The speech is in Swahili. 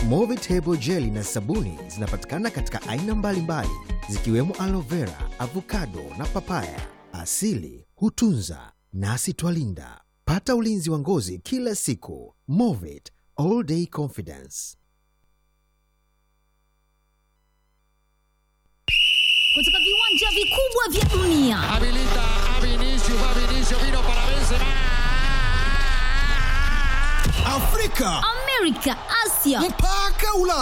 Movitable jeli na sabuni zinapatikana katika aina mbalimbali zikiwemo aloe vera, avocado na papaya. Asili hutunza nasi twalinda. Pata ulinzi wa ngozi kila siku. Movit all day confidence. kutoka viwanja vikubwa vya dunia Habilita a Vinicius, va Vinicius, vino para Benzema. Afrika amerika asia mpaka Ulaya.